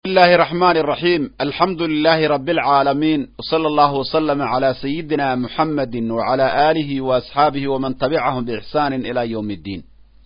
الله الرحمن الرحيم الحمد لله رب العالمين وصلى الله وسلم على سيدنا محمد وعلى آله وأصحابه ومن تبعهم بإحسان إلى يوم الدين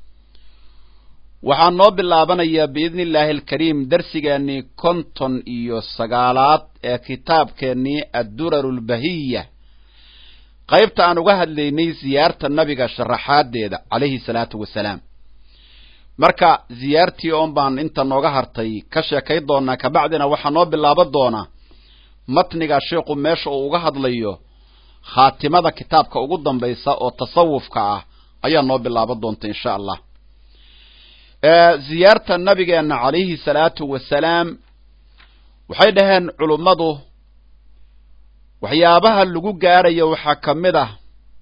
waxaan noo bilaabanayaa biidni illaahi alkariim darsigeennii konton iyo sagaalaad ee kitaabkeennii adduraru lbahiya qaybta aan uga hadlaynay siyaarta nabiga sharaxaadeeda calayhi salaatu wasalaam marka ziyaartii oon baan inta nooga hartay ka sheekay doonaa kabacdina waxaa noo bilaaban doonaa matniga sheikhu meesha uu uga hadlayo khaatimada kitaabka ugu dambaysa oo tasawufka ah ayaa noo bilaaban doonta insha allah ziyaarta nabigeena calayhi salaatu wasalaam waxay dhaheen culummadu waxyaabaha lagu gaarayo waxaa ka mid ah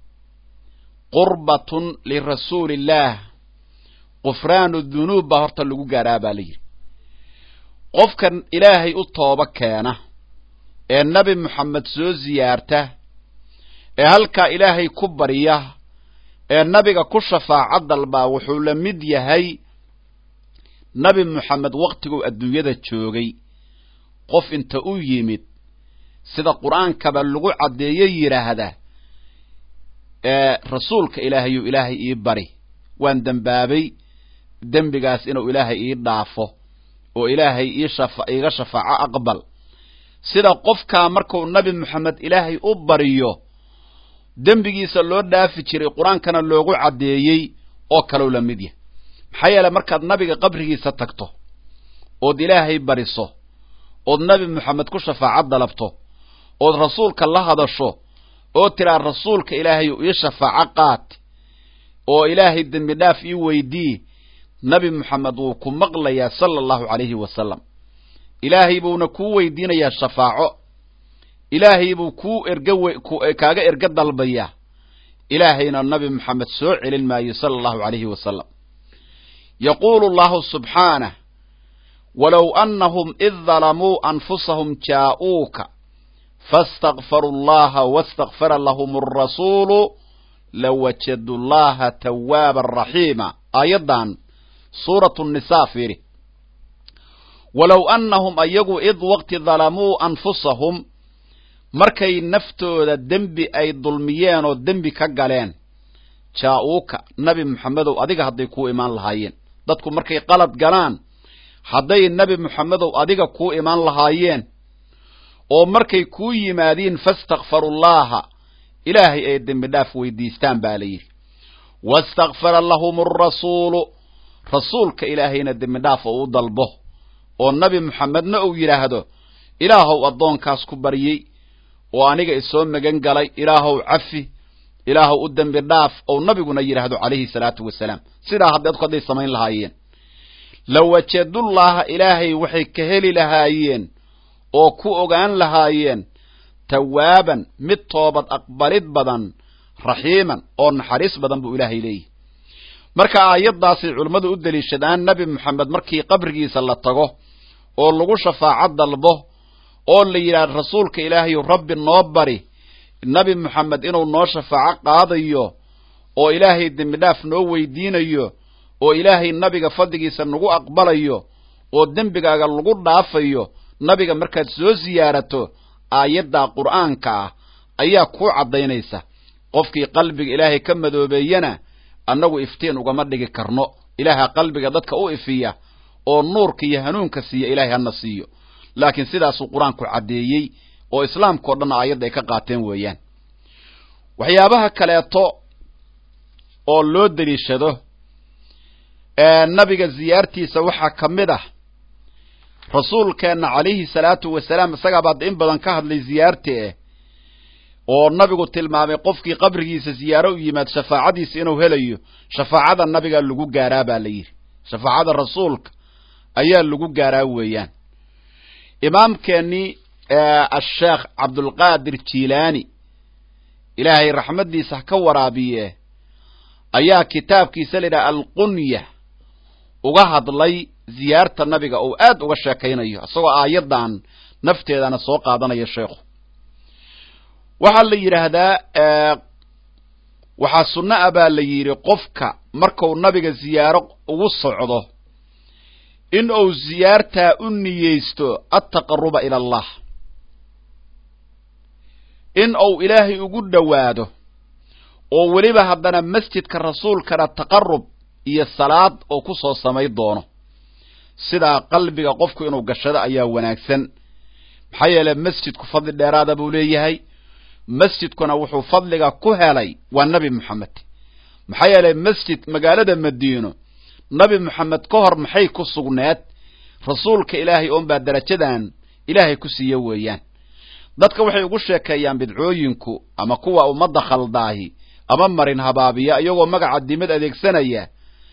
qurbatun lirasuuli illaah qufraanu dunuub baa horta lagu gaaraa baa la yidhi qofkan ilaahay u tooba keena ee nebi moxamed soo ziyaarta ee halkaa ilaahay ku barya ee nabiga ku shafaaco dalbaa wuxuu la mid yahay nabi moxamed wakhtiguu adduunyada joogay qof inta u yimid sida qur-aankaba lagu caddeeyo yidhaahda ee rasuulka ilaahayuu ilaahay ii bari waan dembaabay dembigaas inuu ilaahay ii dhaafo oo ilaahay iiga shafaaco aqbal sida qofkaa markuu nabi moxamed ilaahay u bariyo dembigiisa loo dhaafi jiray qur-aankana loogu caddeeyey oo kalow la mid yahay maxaa yeele markaad nabiga qabrigiisa tagto ood ilaahay bariso ood nabi moxamed ku shafaaco dalabto ood rasuulka la hadasho oo tiraa rasuulka ilaahayu ii shafaaco qaat oo ilaahay dembi dhaaf ii weydii nabi moxamed wuu ku maqlayaa sala allahu calayhi wasalam ilaahay buuna kuu weydiinayaa shafaaco ilaahay buu kuu erga kaaga erga dalbayaa ilaahayna nabi moxamed soo celin maayo sala allahu calayhi wasalam yaquulu allahu subxaanah walow annahum id dalamuu anfusahum jaa'uuka faastakfaruu allaha wastakfara lahum alrasuulu lawajadu llaha tawaaban raxiima aayaddan suuratu nisaa fiiri walow annahum ayagu id waqti dalamuu anfusahum markay naftooda dembi ay dulmiyeen oo dembi ka galeen jaa-uuka nabi moxamedow adiga hadday kuu imaan lahaayeen dadku markay qalad galaan hadday nebi moxamedow adiga kuu imaan lahaayeen oo markay kuu yimaadiin faastakfarullaaha ilaahay ay dembi dhaaf weydiistaan baa la yidhi wastakfara lahum alrasuulu rasuulka ilaahayna dembi dhaaf oo u dalbo oo nabi moxamedna uu yidhaahdo ilaahow addoonkaas ku baryey oo aniga isoo magan galay ilaahow cafi ilaahow u dembi dhaaf ou nabiguna yidhaahdo calayhi salaatu wasalaam sidaa haddeedku hadday samayn lahaayeen lawajadullaaha ilaahay waxay ka heli lahaayeen oo ku ogaan lahaayeen tawaaban mid toobad aqbalid badan raxiiman oo naxariis badan buu ilaahay leeyahy marka aayaddaasay culimmadu u deliishadaan nebi moxamed markii qabrigiisa la tago oo lagu shafaaco dalbo oo la yidhaahdo rasuulka ilaahayu rabbi noo bari nebi moxamed inuu noo shafaaco qaadayo oo ilaahay dembi dhaaf noo weydiinayo oo ilaahay nabiga fadligiisa nagu aqbalayo oo dembigaaga lagu dhaafayo nabiga markaad soo siyaarato aayaddaa qur'aanka ah ayaa kuu caddaynaysa qofkii qalbiga ilaahay ka madoobeeyana annagu iftiin ugama dhigi karno ilaaha qalbiga dadka u ifiya oo nuurka iyo hanuunka siiya ilaahay hana siiyo laakiin sidaasuu qur-aanku caddeeyey oo islaamkao dhan aayadda ay ka qaateen weeyaan waxyaabaha kaleeto oo loo deliishado nabiga ziyaartiisa waxaa ka mid ah rasuulkeenna calayhi salaatu wasalaam isagaa baad in badan ka hadlay ziyaarti eh oo nabigu tilmaamay qofkii qabrigiisa ziyaaro u yimaad shafaacadiisa inuu helayo shafaacada nabigaa lagu gaaraa baa la yidhi shafaacada rasuulka ayaa lagu gaaraa weeyaan imaamkeennii asheekh cabdulqaadir jilaani ilaahay raxmaddiisa ha ka waraabiye ayaa kitaabkiisa la yidhaha alqunya uga hadlay ziyaarta nabiga oo aad uga sheekaynayo isagoo aayaddan nafteedana soo qaadanaya sheekhu waxaa la yidhaahdaa waxaa sunno a baa la yidhi qofka marku nabiga ziyaaro ugu socdo in uu siyaartaa u niyeysto altaqaruba ila allah in uu ilaahay ugu dhowaado oo weliba haddana masjidka rasuulkana taqarub iyo salaad oo ku soo samay doono sidaa qalbiga qofku inuu gashado ayaa wanaagsan maxaa yeelay masjidku fadli dheeraada buu leeyahay masjidkuna wuxuu fadliga ku helay waa nebi moxamed maxaa yeelay masjid magaalada madiino nebi moxamed ka hor maxay ku sugneed rasuulka ilaahay oonbaa darajadan ilaahay ku siiye weeyaan dadka waxay ugu sheekeeyaan bidcooyinku ama kuwa ummadda khaldaahi ama marin habaabiya iyagoo magaca dimad adeegsanaya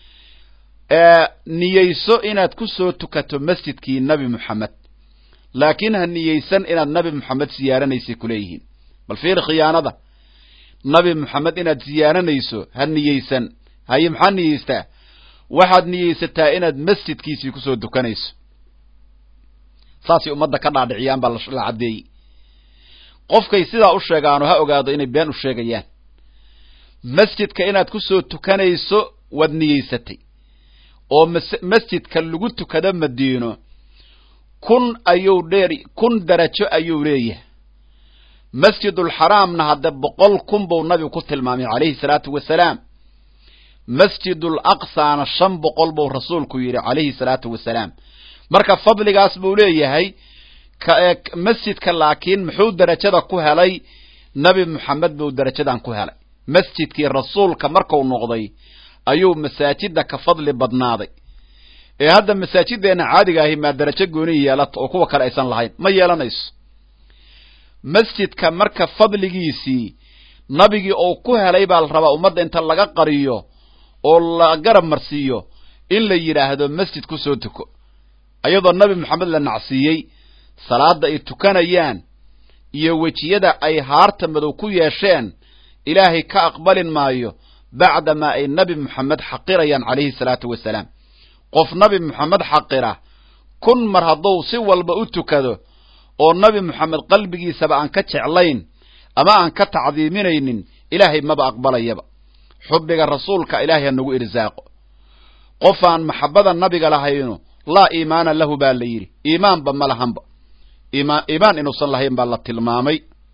niyeyso inaad ku soo tukato masjidkii nebi moxamed laakiin ha niyeysan inaad nebi moxamed siyaaranaysay kuleeyihiin bal fiiri khiyaanada nebi moxamed inaad siyaaranayso ha niyeysan haye maxaa niyeystaa waxaad niyeysataa inaad masjidkiisii kusoo tukanayso saasay ummadda ka dhaadhiciyaan baa la caddeeyey qofkay sidaa u sheegaano ha ogaado inay been u sheegayaan masjidka inaad ku soo tukanayso waad niyeysatay oo masjidka lagu tukado madiino kun ayuu dheer kun darajo ayuu leeyahay masjidulxaraamna hadde boqol kun buu nabigu ku tilmaamay calayhi salaatu wasalaam masjidul aqsaana shan boqol buu rasuulku yidhi calayhi salaatu wasalaam marka fadligaas buu leeyahay masjidka laakiin muxuu darajada ku helay nebi moxamed buu darajadan ku helay masjidkii rasuulka marku noqday ayuu masaajida ka fadli badnaaday ee hadda masaajideenna caadiga ahi maa darajo gooni yeelata oo kuwa kale aysan lahayn ma yeelanayso masjidka marka fadligiisii nabigii oo ku helay baa la rabaa ummadda inta laga qariyo oo la garab marsiiyo in la yidhaahdo masjid ku soo tuko ayadoo nabi moxamed la nacsiiyey salaada ay tukanayaan iyo wejiyada ay haarta madow ku yeesheen ilaahay ka aqbalin maayo bacdamaa ay nebi moxamed xaqirayaan calayhi salaatu wasalaam qof nabi moxamed xaqira kun mar hadduu si walba u tukado oo nabi moxamed qalbigiisaba aan ka jeclayn ama aan ka tacdiiminaynin ilaahay maba aqbalayaba xubbiga rasuulka ilaahay ha nagu irsaaqo qof aan maxabbada nabiga lahayno laa iimaana lahu baa la yidhi iimaanba ma lahanba iimaan inuusan lahayn baa la tilmaamay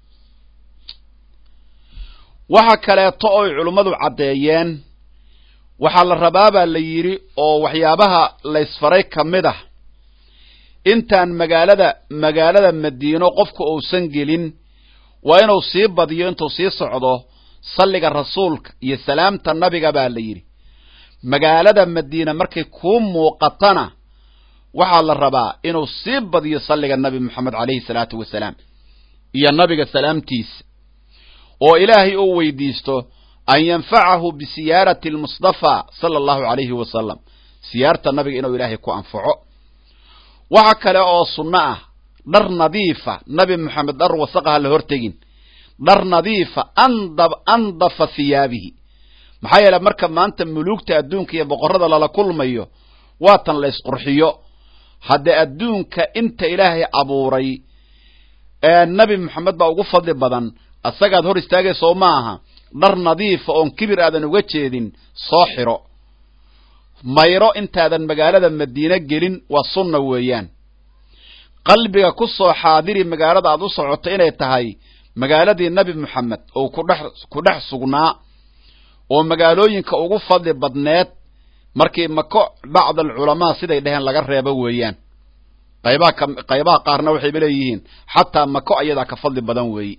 waxa kaleeto oy culummadu caddeeyeen waxaa la rabaa baa la yidhi oo waxyaabaha laysfaray ka mid ah intaan magaalada magaalada madiino qofku uusan gelin waa inuu sii badiyo intuu sii socdo salliga rasuulka iyo salaamta nabiga baa la yidhi magaalada madiina markay kuu muuqatana waxaa la rabaa inuu sii badiyo salliga nabi moxamed calayhi salaatu wasalaam iyo nabiga salaamtiisa oo ilaahay uu weydiisto an yanfacahu bisiyaarati almustafa sala allahu calayhi wasalam siyaarta nabiga inuu ilaahay ku anfaco waxa kale oo sunno ah dhar nadiifa nabi moxamed dhar wasaqaha la hortegin dhar nadiifa andab andafa hiyaabihi maxaa yeele marka maanta muluugta adduunka iyo boqorrada lala kulmayo waatan la ysqurxiyo haddee adduunka inta ilaahay abuuray ee nabi moxamed baa ugu fadli badan asagaad hor istaagaysa oo ma aha dhar nadiifa oon kibir aadan uga jeedin soo xiro mayro intaadan magaalada madiine gelin waa sunna weeyaan qalbiga ku soo xaadiri magaalada aad u socoto inay tahay magaaladii nebi moxamed oo kudhex ku dhex sugnaa oo magaalooyinka ugu fadli badneed markii mako bacd alculamaa siday dheheen laga reebo weeyaan qaybaha ka qaybaha qaarna waxayba leeyihiin xataa mako ayadaa ka fadli badan weeye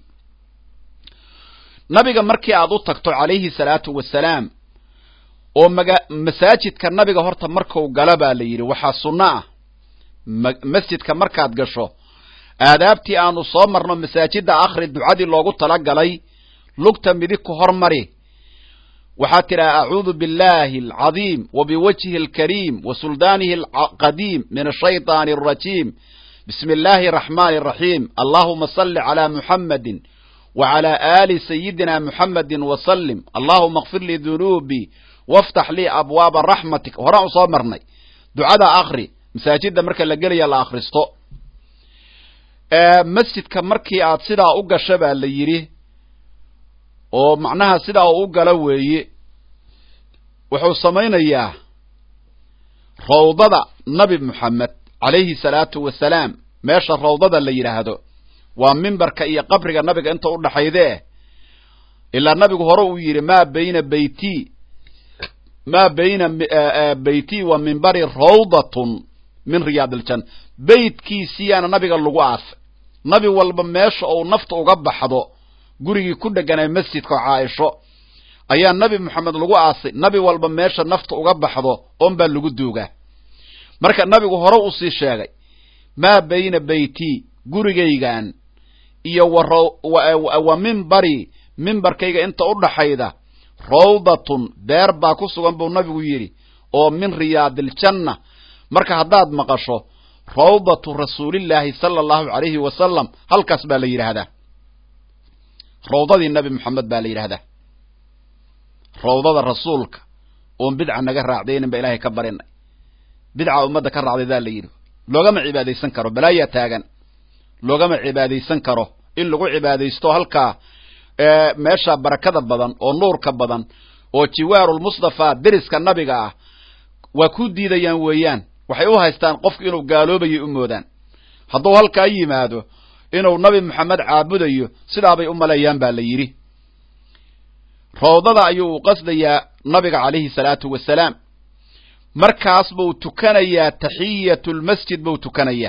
nabiga markii aad u tagto calayhi salaatu wasalaam oo maga masaajidka nabiga horta markuu gala baa la yidhi waxaa sunno ah masjidka markaad gasho aadaabtii aanu soo marno masaajidda akhri ducadii loogu talagalay lugta midig ku hormari waxaad tidhaha acuudu biاllahi alcadiim wa biwajhi alkariim wa suldaanihi alqadiim min ashayطaani alrajiim bismi illaahi araxmaani araxiim allahuma salli calaa muxammadin wa calaa aali sayidina muxammadin wasalim allahuma akfir lii dunuubii waftax lii abwaaba raxmatik horaan u soo marnay ducada akri masaajidda marka la gelaya la akhristo masjidka markii aad sidaa u gasho baa la yidhi oo macnaha sidaa uu u galo weeye wuxuu samaynayaa rawdada nabi moxamed calayhi salaatu wasalaam meesha rawdada la yidhaahdo waa mimbarka iyo qabriga nabiga inta u dhaxaydee ilaa nabigu hore uu yidhi maa bayna beyti maa bayna beyti wa mimbari rawdatun min riyaad iljanna beytkiisiyaana nabiga lagu aasay nabi walba meesha uu nafta uga baxdo gurigii ku dheganay masjidka caaisho ayaa nabi moxamed lagu aasay nabi walba meesha nafta uga baxdo oon baa lagu duugaa marka nabigu hore uu sii sheegay maa bayna beyti gurigaygan iyo wa mimbari mimbarkayga inta u dhaxayda rawdatun beer baa ku sugan buu nabigu yidhi oo min riyaadiljanna marka haddaad maqasho rawdatu rasuulillaahi sala allahu calayhi wasalam halkaas baa la yidhaahdaa rawdadii nabi moxamed baa la yidhaahdaa rawdada rasuulka oon bidca naga raacdaynin ba ilaahay ka barinay bidca ummadda ka raacday daa la yidhi loogama cibaadaysan karo balaayaa taagan loogama cibaadaysan karo in lagu cibaadaysto halkaa meesha barakada badan oo nuurka badan oo jiwaarulmustafa deriska nabiga ah waa ku diidayaan weeyaan waxay u haystaan qofku inuu gaaloobayo u moodaan hadduu halkaa yimaado inuu nabi moxamed caabudayo sidaabay u maleeyaan baa la yidhi rawdada ayuu u qasdayaa nabiga calayhi salaatu wasalaam markaas buu tukanayaa taxiyatu lmasjid buu tukanayaa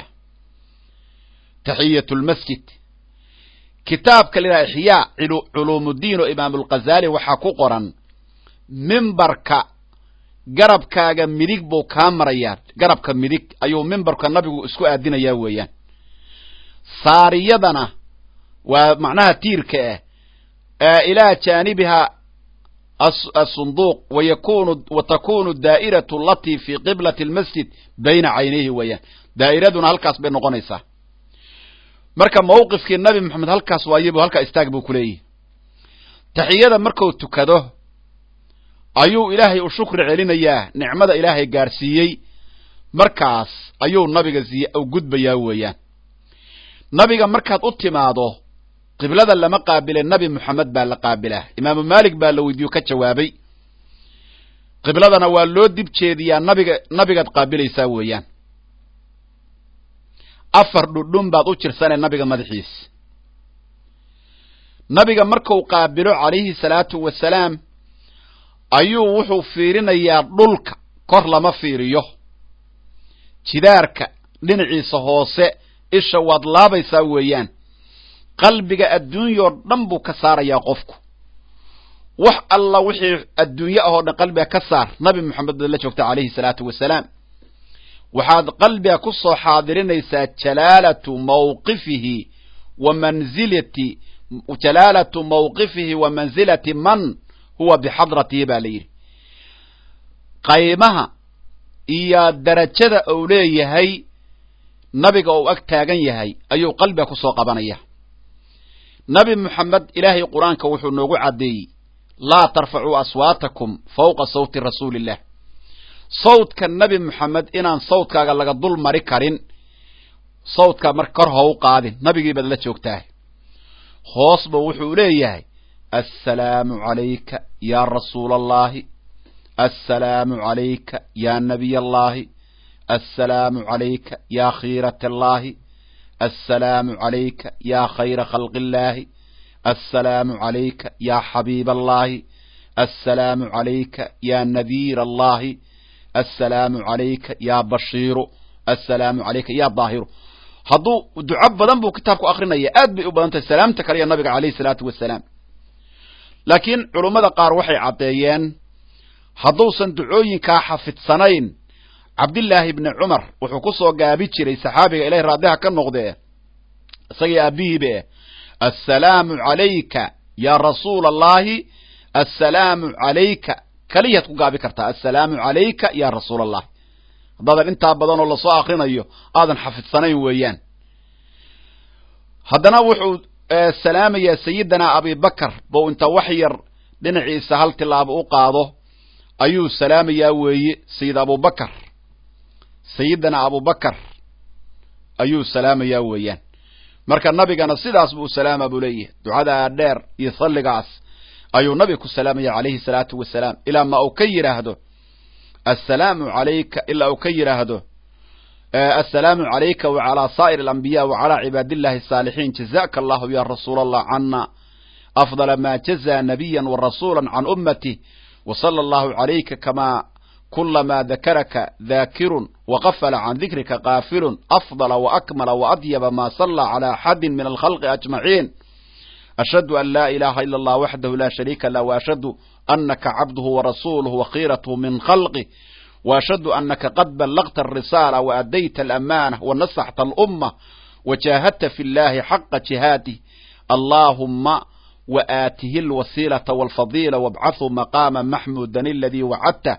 taxiyatu lmasjid kitaabka la yidhaha ixyaa culuumuddiin oo imaamulghazali waxaa ku qoran mimbarka garabkaaga midig buu kaa marayaa garabka midig ayuu mimbarka nabigu isku aadinayaa weeyaan saariyadana waa macnaha tiirka ah ilaa jaanibiha asunduuq wayakunu wa takunu daa'iratu alatii fi qiblati almasjid bayna caynayhi weeyaan daa'iraduna halkaas bay noqonaysaa marka mawqifkii nabi moxamed halkaas waayebu halkaa istaag buu ku leeyahy taxiyada marku tukado ayuu ilaahay u shukri celinayaa nicmada ilaahay gaarsiiyey markaas ayuu nabiga u gudbayaa weeyaan nabiga markaad u timaado qiblada lama qaabile nabi moxamed baa la qaabilaa imaamu maalik baa la weydiiyo ka jawaabay qibladana waa loo dib jeediyaa nabiga nabigaad qaabilaysaa weeyaan afar dhudhun baad u jirsanee nabiga madaxiis nabiga marku qaabilo calayhi salaatu wasalaam ayuu wuxuu fiirinayaa dhulka kor lama fiiriyo jidaarka dhinaciisa hoose isha waad laabaysaa weeyaan qalbiga adduunyao dhan buu ka saarayaa qofku wax alla wixii adduunye ahoo dhan qalbiga ka saar nabi moxamed baad la joogta calayhi salaatu wasalaam waxaad qalbiga ku soo xaadirinaysaa jalaalatu mawqifihi wa manzilati jalaalatu mawqifihi wa manzilati man huwa bixadratihi baa la yidhi qaymaha iyo darajada uu leeyahay nabiga uu ag taagan yahay ayuu qalbiga ku soo qabanaya nabi moxamed ilaahay qur-aanka wuxuu noogu caddeeyey laa tarfacuu aswaatakum fawqa sawti rasuuli illah sawdka nabi moxamed inaan sawdkaaga laga dul mari karin sawdkaa marka kor ha u qaadin nabigii baad la joogtaa hoosba wuxuu leeyahay assalaamu calayka yaa rasuula allahi assalaamu calayka yaa nabiy allahi assalaamu calayka yaa khiirat allahi assalaamu calayka yaa khayra khalqi illaahi assalaamu calayka yaa xabiib allahi assalaamu calayka yaa nadiir allahi assalaamu calayka yaa bashiiru assalaamu calayka yaa daahiru hadduu duco badan buu kitaabku akrinaya aad bay u badan tahay salaamta kale iyo nabiga calayhi salaatu wasalaam laakiin culummada qaar waxay caddeeyeen hadduusan ducooyinkaa xafidsanayn cabdillaahi bni cumar wuxuu ku soo gaabi jiray saxaabiga ilahay raadiha ka noqdee isagii aabihiibe assalaamu calayka yaa rasuula allahi assalaamu calayka keliyaad ku gaabi kartaa assalaamu calayka yaa rasuula allahi haddaadan intaa badan oo lasoo akrinayo aadan xafidsanayn weeyaan haddana wuxuu salaamayaa sayidina abibakar bou inta wax yar dhinaciisa hal tilaabo u qaado ayuu salaamayaa weeye sayid abubakar sayidina abubakar ayuu salaamayaa weeyaan marka nabigana sidaas buu salaama buu leeyahay ducadaa dheer iyo salligaas ayuu nabiga ku salaamaya calayhi salaatu wasalaam ilaa ma uu ka yidhaahdo assalaamu calayka ilaa uu ka yidhaahdo assalaamu calayka wacalaa saa'ir alambiya wacalaa cibaadillahi asaalixiin jazaka allahu ya rasuula allah cana afdala ma jazaa nabiya warasuula can ummatih wasala allahu calayka kamaa kulamaa dakaraka daakirun waqafala can dikrika kaafilun afdala waakmala waadyaba ma salla cala axadin min alkhalqi ajmaciin ashhadu an laa ilaha ila allah waxdahu la shariika lah waashhadu anaka cabduhu warasuluhu wakhiiratuhu min khalqih waashhadu anaka qad ballagta alrisaala waadayta alamanah wanasaxta alumma wajaahadta fi llahi xaqa jihaadih allahuma waaatihi alwasiilata walfadiila wabcathu maqaama maxmuudan aladii wacadtah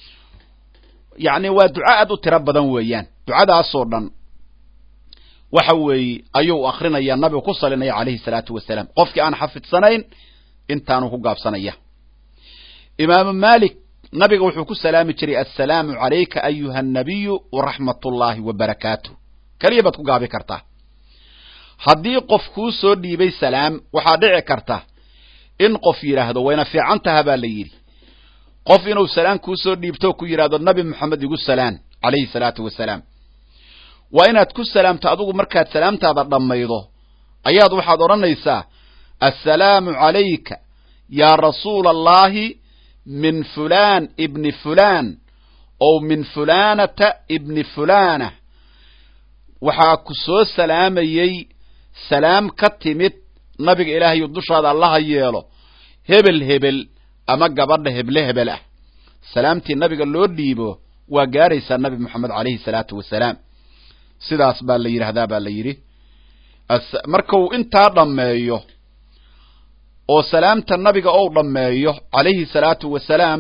yacni waa duco aad u tiro badan weeyaan ducadaasoo dhan waxa weeye ayuu akrinaya nabigu ku salinaya calayhi salaatu wasalaam qofkii aan xafidsanayn intaanu ku gaabsanaya imaamu malik nabiga wuxuu ku salaami jiray assalaamu calayka ayuha annabiyu waraxmat ullaahi wa barakaatuh keliya baad ku gaabi kartaa haddii qof kuu soo dhiibay salaam waxaa dhici karta in qof yidhaahdo wayna fiican taha baa la yidhi qof inuu salaam kuu soo dhiibto ku yidhahdo nabi moxamed igu salaan calayhi salaatu wasalaam waa inaad ku salaamto adigu markaad salaamtaada dhammaydo ayaad waxaad odhanaysaa assalaamu calayka yaa rasuula allahi min fulaan ibni fulaan ow min fulaanata ibni fulaana waxaa ku soo salaamayey salaam ka timid nabiga ilaahayu dushaada allaha yeelo hebel hebel ama gabadha heble hebel ah salaamtii nabiga loo dhiibo waa gaaraysaa nabi moxamed calayhi salaatu wasalaam sidaas baa la yidhaahdaa baa la yidhi markuu intaa dhammeeyo oo salaamta nabiga ou dhammeeyo calayhi salaatu wasalaam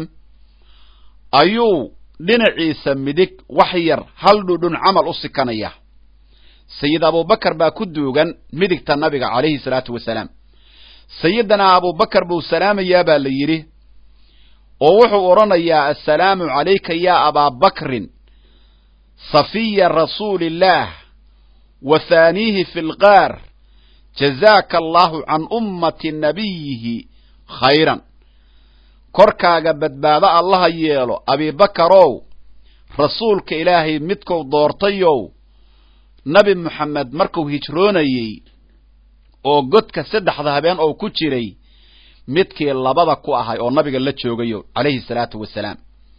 ayuu dhinaciisa midig wax yar hal dhudhun camal u sikanaya sayid abubakar baa ku duugan midigta nabiga calayhi salaatu wasalaam sayidana abubakar buu salaamayaa baa la yidhi oo wuxuu odhanayaa assalaamu calayka yaa abaabakrin safiya rasuuli illaah wa haaniihi fi lqaar jazaaka allahu can ummati nabiyihi khayran korkaaga badbaado allaha yeelo abibakarow rasuulka ilaahay midkou doortayow nabi moxamed markuu hijroonayey oo godka saddexda habeen oo ku jiray midkii labada ku ahay oo nabiga la joogayo calayhi salaatu wasalaam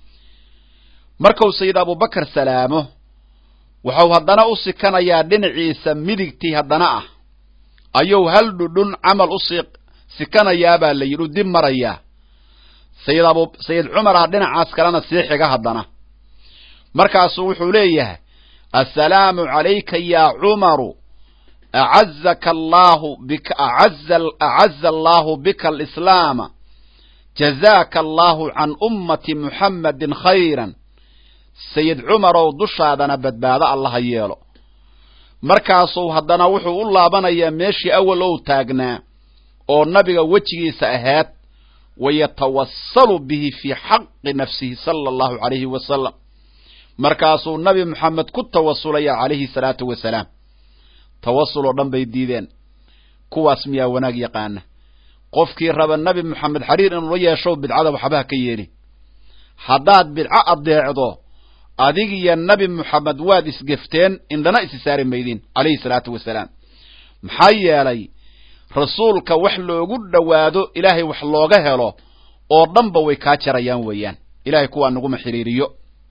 markuu sayid abubakar salaamo wuxuu haddana u sikanayaa dhinaciisa midigtii haddana ah ayuu hal dhudhun camal u si sikanayaabaa la yidhi u dib marayaa sayid abu sayid cumarah dhinacaas kalena sii xiga haddana markaasuu wuxuu leeyahay assalaamu calayka yaa cumaru acazaka allahu bika acaza acaza allahu bika alislaama jazaaka allahu can ummati muxammadin khayran sayid cumarow dushaadana badbaado allaha yeelo markaasuu haddana wuxuu u laabanayaa meeshii awal ou taagnaa oo nabiga wejigiisa ahaad wayatawassalu bihi fii xaqi nafsihi sala allahu calayhi wasalam markaasuu nabi moxamed ku tawasulaya calayhi salaatu wasalaam tawasul oo dhan bay diideen kuwaas miyaa wanaag yaqaana qofkii raba nabi moxamed xiriir inuu la yeeshow bidcada waxbaha ka yeelin haddaad bidco addeecdo adig iyo nabi moxamed waad isgefteen indhana isi saari maydin calayhi salaatu wasalaam maxaa yeelay rasuulka wax loogu dhowaado ilaahay wax looga helo oo dhanba way kaa jarayaan weeyaan ilahay kuwaa naguma xiriiriyo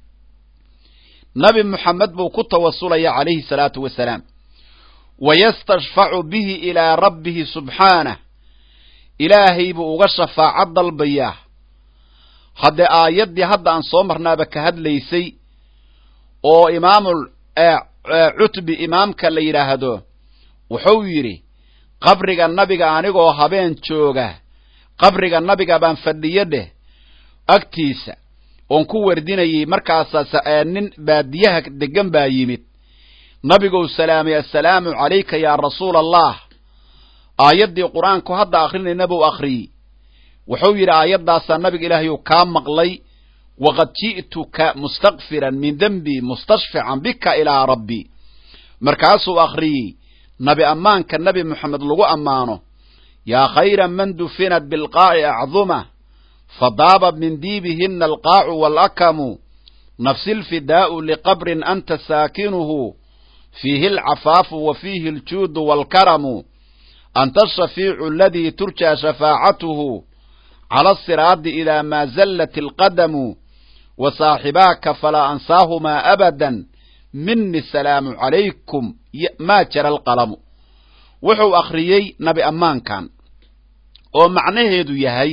nabi moxamed buu ku tawasulaya calayhi salaatu wasalaam wayastashfacu bihi ilaa rabbihi subxaanah ilaahay buu uga shafaaco dalbayaa haddee aayaddii hadda aan soo marnaaba ka hadlaysay oo imaamul cutbi imaamka la yidhaahdo wuxuu yidhi qabriga nabiga anigoo habeen jooga qabriga nabiga baan fadhiyo dheh agtiisa oon ku wardinayay markaasaa nin baadiyaha degan baa yimid nabigou salaamay assalaamu calayka yaa rasuula allah aayaddii qur-aanku hadda akrinayna buu akhriyey wuxuu yidhi aayaddaasaa nabiga ilaahayu kaa maqlay waqad ji'tuka mustakfiran min dembi mustashfican bika ilaa rabbi markaasuu akhriyey nabi ammaanka nabi moxamed lagu ammaano yaa khayra man dufinat bilqaa'i acduma fadaaba min diibihina alqaacu waalakamu nafsi lfidaa'u liqabrin anta saakinuhu fiihi alcafaafu wa fiihi aljuudu waalkaramu anta ashafiicu aladii turjaa shafaacatuhu cala asiraadi idaa maa zallat alqadamu wa saaxibaaka falaa ansaahumaa abadan mini salaamu calaykum maa jara alqalamu wuxuu akhriyey nabi ammaankan oo macnaheedu yahay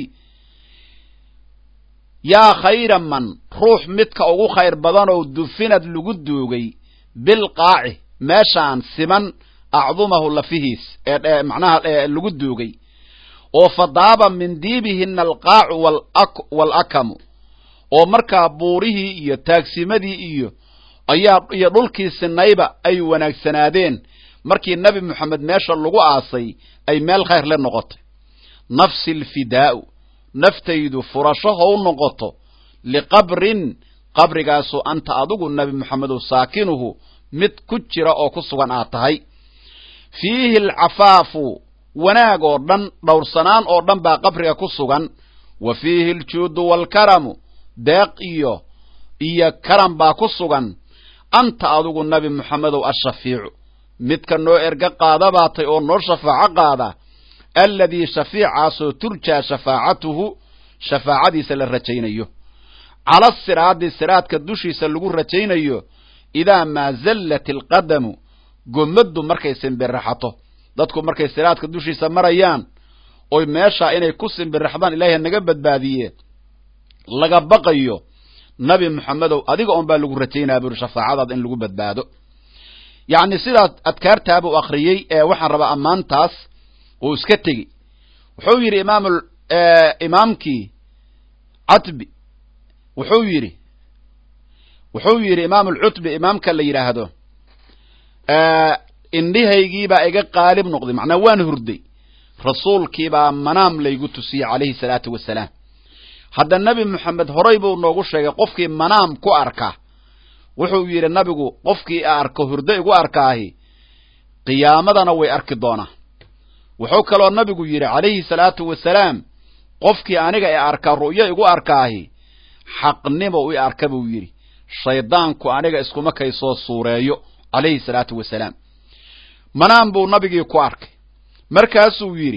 yaa khayra man ruux midka ugu khayr badanow dufinad lagu duugay bilqaaci meeshaan siman acdumahu lafihiis ee macnaha lagu duugay oo fadaaba min diibihina alqaacu waalakamu oo markaa buurihii iyo taagsimadii iyo ayaa iyo dhulkii sinayba ay wanaagsanaadeen markii nebi moxamed meesha lagu aasay ay meel khayr le noqotay nafsi alfidaa'u naftaydu furasho how noqoto liqabrin qabrigaasu anta adigu nebi moxamedow saakinuhu mid ku jira oo ku sugan aad tahay fiihi alcafaafu wanaag oo dhan dhowrsanaan oo dhan baa qabriga ku sugan wa fiihi aljuudu waalkaramu deeq iyo iyo karam baa ku sugan anta adigu nebi moxamedow ashafiicu midka noo erga qaada baatay oo noo shafaaco qaada alladii shafiicaasoo turjaa shafaacatuhu shafaacadiisa la rajaynayo cala siraadi siraadka dushiisa lagu rajaynayo idaa maa zallat alqadamu gommaddu markay simbiraxato dadku markay siraadka dushiisa marayaan oy meeshaa inay ku simbiraxdaan ilaahay naga badbaadiye laga baqayo nabi moxamedow adiga un baa lagu rajaynaya buuri shafaacadaada in lagu badbaado yacni sidaas adkaartaabuu akhriyey ee waxaan rabaa ammaantaas uu iska tegi wuxuu yidhi imaam imaamkii catbi wuxuu yidhi wuxuu yidhi imaam alcutbi imaamka la yidhaahdo indhihaygiibaa iga qaalib noqday macnaa waan hurday rasuulkiibaa manaam laygu tusiyey calayhi salaatu wasalaam hadda nebi moxamed horay buu noogu sheegay qofkii manaam ku arka wuxuu yidhi nabigu qofkii arko hurdo igu arkaahi qiyaamadana way arki doonaa wuxuu kaloo nabigu yidhi calayhi salaatu wasalaam qofkii aniga ee arka ru'yo igu arkaahi xaqnimo i arka buu yidhi shaydaanku aniga iskuma kay soo suureeyo calayhi salaatu wasalaam manaam buu nabigii ku arkay markaasuu yidhi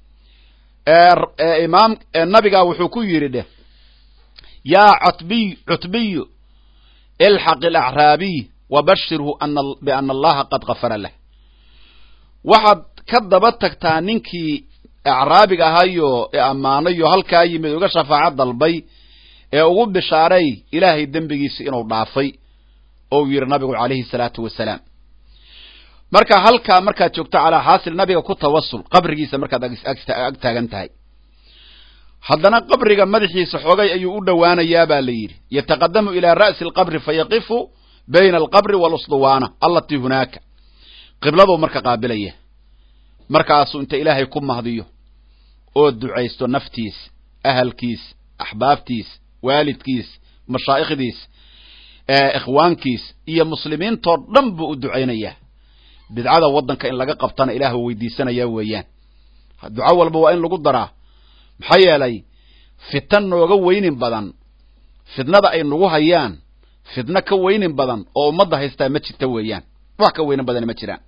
imaam nabigaa wuxuu ku yidhi dheh yaa cutbiy cutbiyu ilxaq alacraabiy wabashirhu biana allaha qad kafara lah waxaad ka daba tagtaa ninkii acraabiga ahayo ee ammaanayo halkaa yimid uga shafaaco dalbay ee ugu bishaaray ilaahay dembigiisa inuu dhaafay ou yidhi nabigu calayhi salaatu wasalaam marka halkaa markaad joogto calaa xaasil nabiga ku tawasul qabrigiisa markaad ag taagan tahay haddana qabriga madaxiisa xoogay ayuu u dhowaanayaa baa la yidhi yataqadamu ilaa ra'si alqabri fayaqifu bayna alqabri waalusduwaana allatii hunaaka qibladuu marka qaabilaya markaasuu inta ilaahay ku mahdiyo oo ducaysto naftiis ahalkiis axbaabtiis waalidkiis mashaa'ikhdiis ikhwaankiis iyo muslimiintoo dhan buu u ducaynayaa bidcada waddanka in laga qabtana ilaah u weydiisanaya weeyaan duco walba waa in lagu daraa maxaa yeelay fitan nooga weynin badan fidnada ay nagu hayaan fidno ka weynin badan oo ummadda haystaa ma jirta weeyaan wax ka weynin badan ma jiraan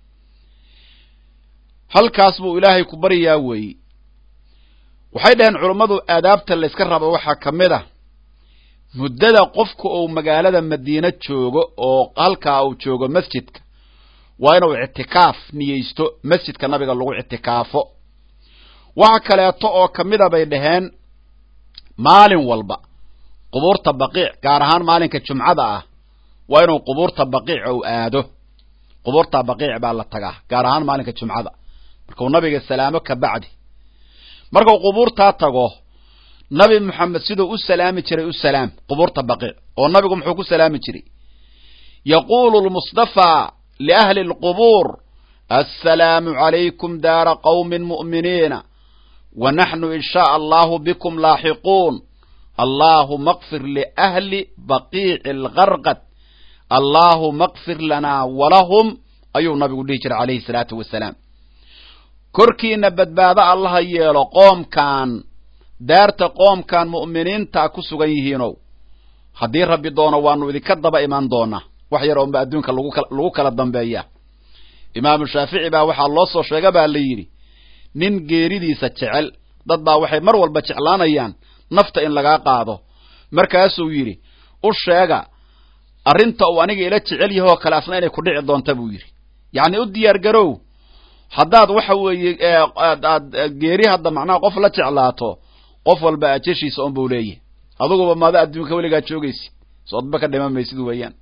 halkaas buu ilaahay ku baryaa weeye waxay dhaheen culummadu aadaabta layska rabo waxaa ka mid ah muddada qofka uu magaalada madiine joogo oo halkaa uu joogo masjidka waa inuu ictikaaf niyeysto masjidka nabiga lagu ictikaafo waxa kaleeto oo ka mida bay dhaheen maalin walba qubuurta baqiic gaar ahaan maalinka jumcada ah waa inuu qubuurta baqiic ou aado qubuurta baqiic baa la tagaa gaar ahaan maalinka jumcada markuu nabiga salaamo ka bacdi markuu qubuurtaa tago nabi moxamed siduu u salaami jiray u salaam qubuurta baqiic oo nabigu muxuu ku salaami jiray yaquulu lmustafaa liahli alqubuur assalaamu calaykum daara qawmin mu'miniina wa naxnu in shaء allahu bikum laaxiquun allahuma kfir liahli baqiici algarqad allahuma kfir lanaa walahum ayuu nabigu dhihi jiray calayhi salaatu wasalaam korkiina badbaado allaha yeelo qoomkan daarta qoomkan mu'miniinta ku sugan yihiinow haddii rabbi doono waanu idinka daba imaan doonaa wax yar oonba adduunka lagu kala dambeeya imaamu shaafici baa waxaa loo soo sheega baa la yidhi nin geeridiisa jecel dad baa waxay mar walba jeclaanayaan nafta in lagaa qaado markaasuu yidhi u sheega arrinta uu aniga ila jecel yahoo kale asna inay ku dhici doonta buu yidhi yacni u diyaar garow haddaad waxa weeye aad geeri hadda macnaha qof la jeclaato qof walba ajashiisa un buu leeyahy aduguba maada adduunka weligaa joogaysid soodba ka dhima maysid weeyaan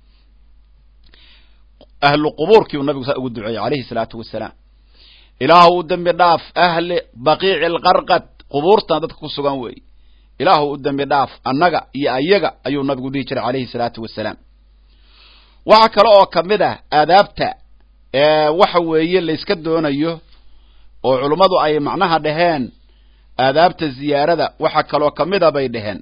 ahlu qubuurkiiuu nabigu saa ugu duceeyey calayhi salaatu wasalaam ilaahu u dembi dhaaf ahli baqiici alqarqad qubuurtana dadka ku sugan weeye ilaahu u dembi dhaaf annaga iyo ayaga ayuu nabigu dhihi jiray calayhi salaatu wasalaam waxa kale oo kamid ah aadaabta waxa weeye layska doonayo oo culummadu ay macnaha dhaheen aadaabta ziyaarada waxa kaloo kamida bay dhaheen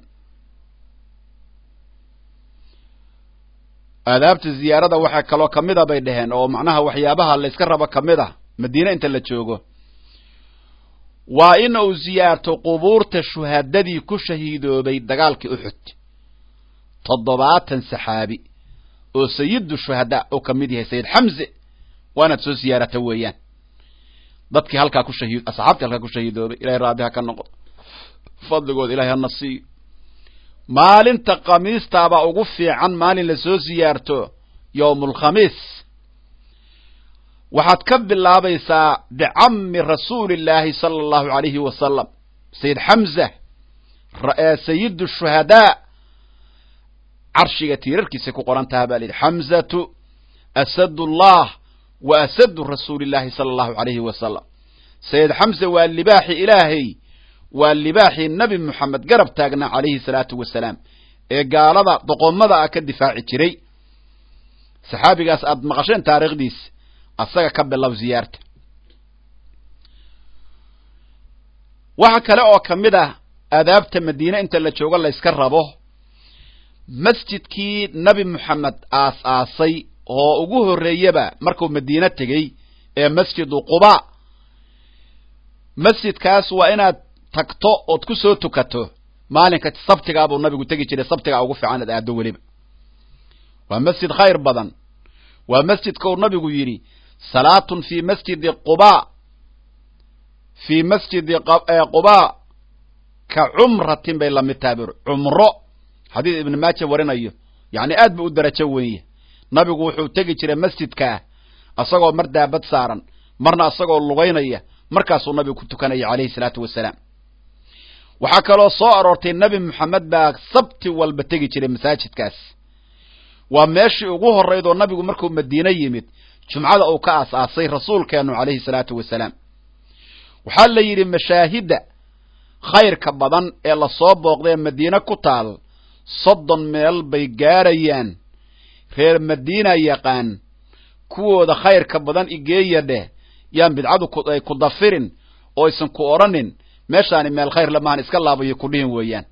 aadaabta ziyaarada waxa kaloo kamida bay dhaheen oo macnaha waxyaabaha layska rabo kamid ah madiine inta la joogo waa in uu ziyaarto qubuurta shuhadadii ku shahiidoobay dagaalkii uxud toddobaatan saxaabi oo sayidu shuhadaa oo kamid yahay sayid xamze waa inaad soo siyaarata weeyaan dadkii halkaa ku shahid asxaabtii halkaa ku shahiidoobay ilahay raabi ha ka noqdo fadligood ilahay hana siiyo maalinta khamiistaabaa ugu fiican maalin lasoo siyaarto yowmulkhamiis waxaad ka bilaabaysaa bicammi rasuulillaahi sala allahu alayhi wasalam sayid xamza sayidu shuhadaa carshiga tiirarkiisay ku qoran taha baa la yidhi xamzatu asadullah wa asadu rasuulillahi sala allahu alayhi wasalam sayid xamse waa libaaxi ilaahay waa libaaxii nebi moxamed garab taagnaa calayhi salaatu wasalaam ee gaalada doqomada ah ka difaaci jiray saxaabigaas aad maqasheen taariikhdiis asaga ka bilow ziyaarta waxa kale oo ka mid ah aadaabta madiine inta la joogo layska rabo masjidkii nebi moxamed aas aasay oo ugu horreeyaba markuu madiine tegey ee masjidu quba masjidkaas waa inaad tagto ood ku soo tukato maalinka sabtigaa buu nabigu tegi jiray sabtigaa ugu fiican ad aado weliba waa masjid khayr badan waa masjidka uu nabigu yidhi salaatun fi masjidi quba fii masjidi quba ka cumratin bay lamid tahay bur cumro xadiis ibn maaja warinayo yacni aad bu u darajo weeye nabigu wuxuu tegi jiray masjidkaa asagoo mar daabad saaran marna asagoo lugaynaya markaasuu nabigu ku tukanaya calayhi salaatu wasalaam waxaa kaloo soo aroortay nebi moxamed baa sabti walba tegi jiray masaajidkaas waa meeshii ugu horraydoo nabigu markuu madiine yimid jumcada uu ka aas-aasay rasuulkeenu calayhi salaatu wasalaam waxaa la yidhi mashaahidda khayrka badan ee lasoo booqday ee madiine ku taal soddon meel bay gaarayaan reer madiina yaqaan kuwooda khayrka badan igeeya dheh yaan bidcadu ay ku dafirin oo aysan ku odhanin meeshaani meel khayr lamahan iska laabayo kudhihin weeyaan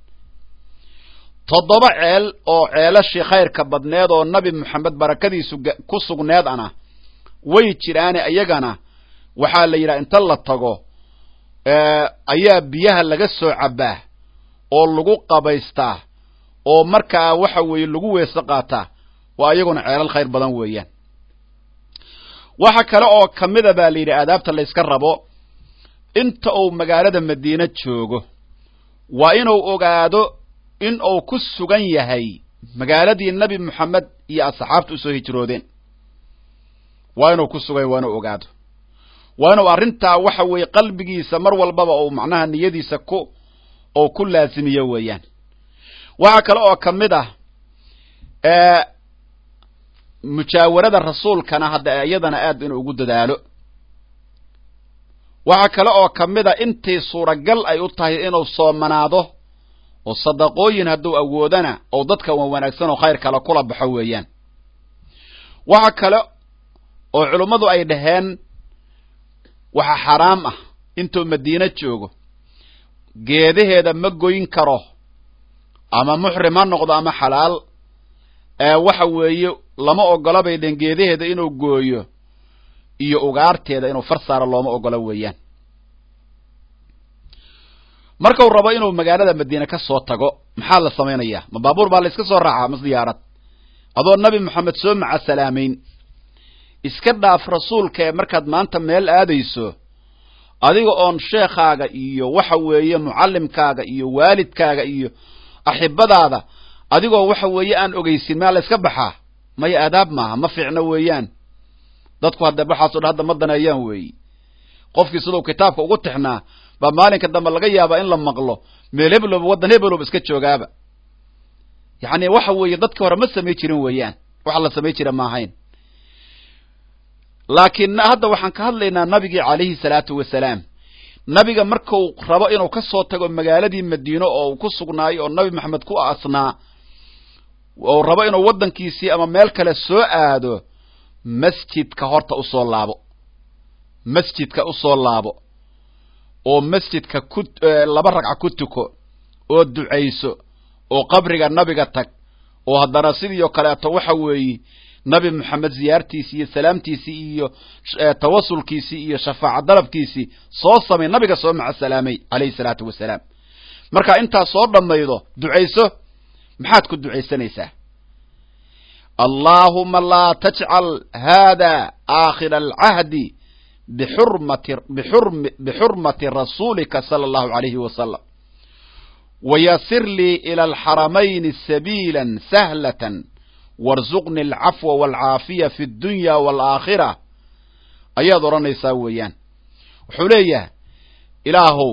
toddoba ceel oo ceelashii khayrka badneed oo nabi moxamed barakadiisu ku sugneed ana way jiraane iyagana waxaa la yidhaha inta la tago ayaa biyaha laga soo cabbaa oo lagu qabaystaa oo markaa waxa weeye lagu weese qaataa waa iyaguna ceelal khayr badan weeyaan waxa kale oo kamida baa la yidhi aadaabta layska rabo inta uu magaalada madiine joogo waa inuu ogaado in uu ku sugan yahay magaaladii nebi moxamed iyo asxaabta usoo hijroodeen waa inuu ku sugan yahay waa inuu ogaado waa inuu arrintaa waxa weeye qalbigiisa mar walbaba uu macnaha niyadiisa ku ou ku laasimiyo weeyaan waxaa kale oo ka mid ah mujaawarada rasuulkana hadda iyadana aad inuu ugu dadaalo waxaa kale oo ka mid a intii suuragal ay u tahay inuu soomanaado oo sadaqooyin hadduu awoodana oo dadka wan wanaagsan oo khayr kale kula baxo weeyaan waxa kale oo culummadu ay dhaheen waxa xaraam ah intuu madiine joogo geedaheeda ma goyn karo ama muxrim ha noqdo ama xalaal waxa weeye lama ogola bay dheen geedaheeda inuu gooyo iyo ugaarteeda inuu far saaro looma ogolo weeyaan markau rabo inuu magaalada madiine ka soo tago maxaa la samaynayaa ma baabuur baa la iska soo raacaa mas diyaarad adoo nabi moxamed soo maca salaamayn iska dhaaf rasuulka ee markaad maanta meel aadayso adiga oon sheekhaaga iyo waxa weeye mucallimkaaga iyo waalidkaaga iyo axibadaada adigoo waxa weeye aan ogeysin maa la iska baxaa maya aadaab maaha ma fiicno weeyaan dadku hadda waxaaso dhan hadda ma daneeyaan weeyi qofkii siduu kitaabka ugu tixnaa baa maalinka dambe laga yaabaa in la maqlo meel hebloba waddan hebloba iska joogaaba yacni waxa weeye dadkii hore ma samay jirin weeyaan waxa la samay jira ma ahayn laakiin hadda waxaan ka hadlaynaa nabigii calayhi salaatu wasalaam nabiga markuu rabo inuu ka soo tago magaaladii madiino oo uu ku sugnaayo oo nabi maxamed ku asnaa ou rabo inuu waddankiisii ama meel kale soo aado masjidka horta usoo laabo masjidka usoo laabo oo masjidka ku laba ragca ku tuko oo ducayso oo qabriga nabiga tag oo haddana sidii oo kaleeto waxa weeye nabi moxamed ziyaartiisii iyo salaamtiisii iyo tawasulkiisii iyo shafaaca dalabkiisii soo samay nabiga soo maca salaamay calayhi salaatu wasalaam marka intaas soo dhammaydo ducayso maxaad ku ducaysanaysaa allaahuma laa tajcal hada aakhira alcahdi bixurmati bixurmati rasuulika sala allahu alayhi wasalam wayasir lii ila alxaramayni sabiila sahlatan warzuqni alcafwa waalcaafiya fi addunya waalaakhira ayaad odhanaysaa weeyaan wuxuu leeyahay ilaahow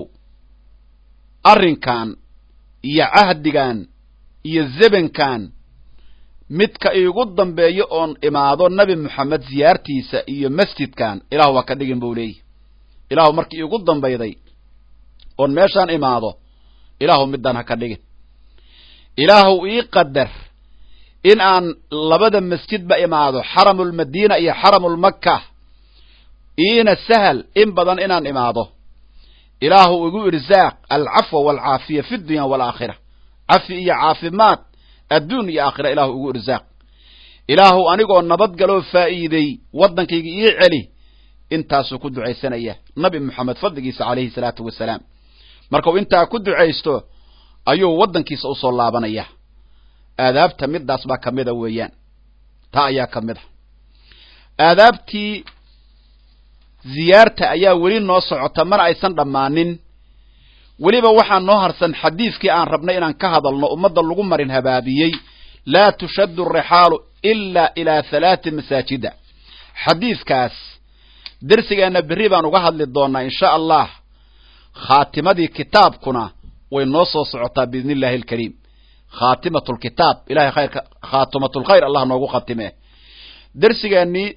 arrinkan iyo cahdigan iyo zebankan midka iigu dambeeyo oon imaado nabi moxamed ziyaartiisa iyo masjidkan ilahu waa ka dhigin buu leeyahy ilaahu markii iigu dambayday oon meeshaan imaado ilaahu midaan ha ka dhigin ilaahu ii qadar in aan labada masjidba imaado xaramulmadiina iyo xaramulmakka iina sahal in badan inaan imaado ilaahu igu irsaaq alcafwa waalcaafiya fi dunya waalaakhira cafi iyo caafimaad adduun iyo aakhira ilaahu igu irsaaq ilaahu anigoo nabadgaloo faa'iiday waddankayga ii celi intaasuu ku ducaysanaya nabi moxamed fadligiisa calayhi salaatu wasalaam markuu intaa ku ducaysto ayuu waddankiisa usoo laabanaya aadaabta midaas baa ka mida weeyaan taa ayaa ka mid a aadaabtii ziyaarta ayaa weli noo socota mana aysan dhammaanin weliba waxaa noo harsan xadiidkii aan rabnay inaan ka hadalno ummadda lagu marin habaabiyey laa tushaddu arixaalu ilaa ilaa halaati masaajida xadiidkaas dersigeenna berri baan uga hadli doonaa insha allah khaatimadii kitaabkuna way noo soo socotaa biidni illahi alkariim khaatimatu lkitaab ilahay khayrka khaatimatulkhayr allah noogu khatime dersigeennii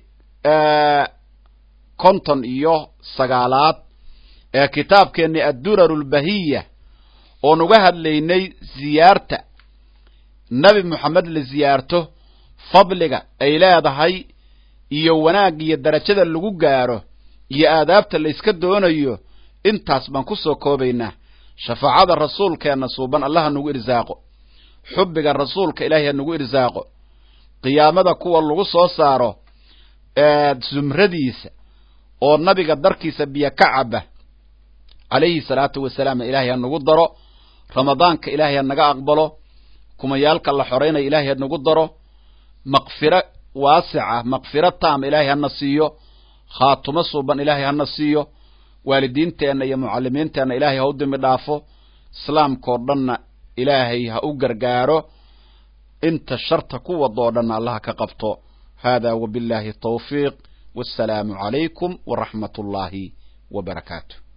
konton iyo sagaalaad ee kitaabkeennii addurar lbahiya oon uga hadlaynay ziyaarta nebi moxamed la ziyaarto fadliga ay leedahay iyo wanaag iyo darajada lagu gaaro iyo aadaabta la yska doonayo intaas baan ku soo koobaynaa shafaacada rasuulkeenna suuban allah ha nagu irsaaqo xubbiga rasuulka ilaahay ha nagu irsaaqo qiyaamada kuwa lagu soo saaro zumradiisa oo nabiga darkiisa biyo ka caba calayhi salaatu wasalaam ilaahay ha nagu daro ramadaanka ilaahay ha naga aqbalo kumayaalka la xoraynaya ilaahay ha nagu daro maqfiro waasica maqfiro taam ilaahay hana siiyo khaatumo suuban ilaahay hana siiyo waalidiinteenna iyo mucallimiinteenna ilaahay ha u dimi dhaafo islaamkao dhanna ilaahay ha u gargaaro inta sharta ku wadoo dhanna allaha ka qabto hada wabillahi tawfiiq wassalaamu calaykum waraxmat ullaahi wa barakaatu